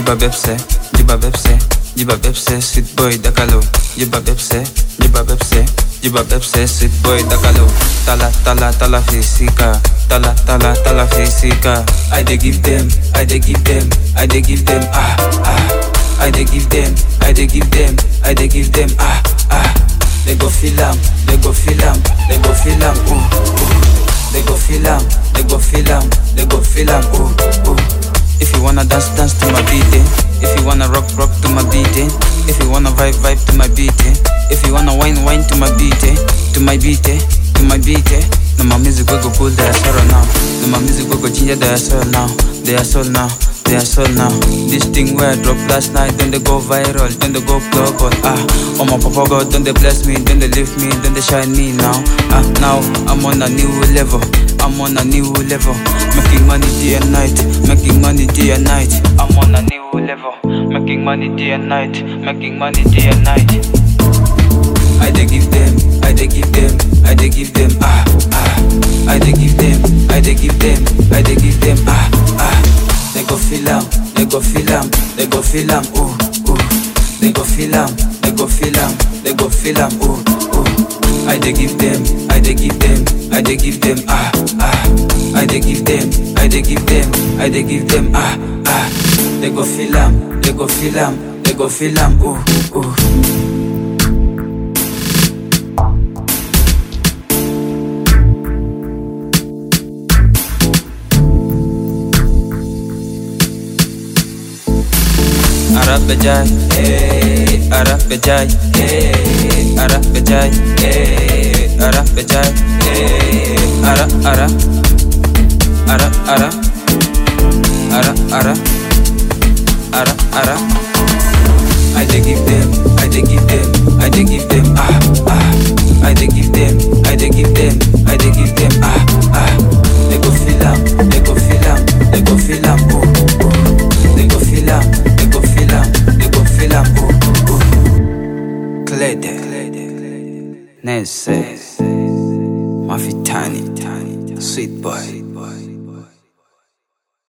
jiba bepse, jiba bepse, jiba bepse, sweet boy dakalo, jiba bepse, jiba bepse, jiba bepse, sweet boy dakalo. Tala tala tala fisika, tala tala tala fisika. I dey give them, I dey give them, I dey give them ah ah. I dey give them, I dey give them, I dey give them ah ah. They go feel am, they go feel am, they go feel am ooh ooh. They go feel am, they go feel am, they go feel am ooh ooh. If you wanna dance, dance to my beat, eh. If you wanna rock, rock to my beat, eh. If you wanna vibe, vibe to my beat, eh. If you wanna wine, wine to my beat, eh. To my beat, eh. To my beat, eh. No my music we go pull their sorrow now. No my music we go ginger their soul now. Their soul now. Their soul now. This thing where I drop last night, then they go viral, then they go global. Ah, oh my papa God, then they bless me, then they lift me, then they shine me now. Ah, now I'm on a new level. I'm on a new level, making money day and night, making money day and night. I'm on a new level, making money day and night, making money day and night. I dey give them, I dey give them, I dey give them ah ah. I dey give them, I dey give them, I dey give them ah ah. They go feel am, they go feel am, they go feel am ooh ooh. They go feel am, they go feel am, they go feel am ooh ooh. I dey give them, I dey give them, I dey give them ah ah. I dey give them, I dey give them, I dey give them ah ah. They go feel am, they go feel am, they go feel am ooh ooh. Arab Bajai, eh, Arab Bajai, eh, Arab Bajai, eh, Arab Bajai, eh, Ara Ara, Ara Ara, Ara Ara, Ara Ara. I dey give them, I dey give them, I dey give them ah ah. I dey give them, I dey give them, I dey give them ah ah. They go feel am, they go feel am, they go feel am ooh ooh. They go feel am, they go feel am, they go feel am ooh ooh. Klede, Nese, Mafitani, Sweet boy.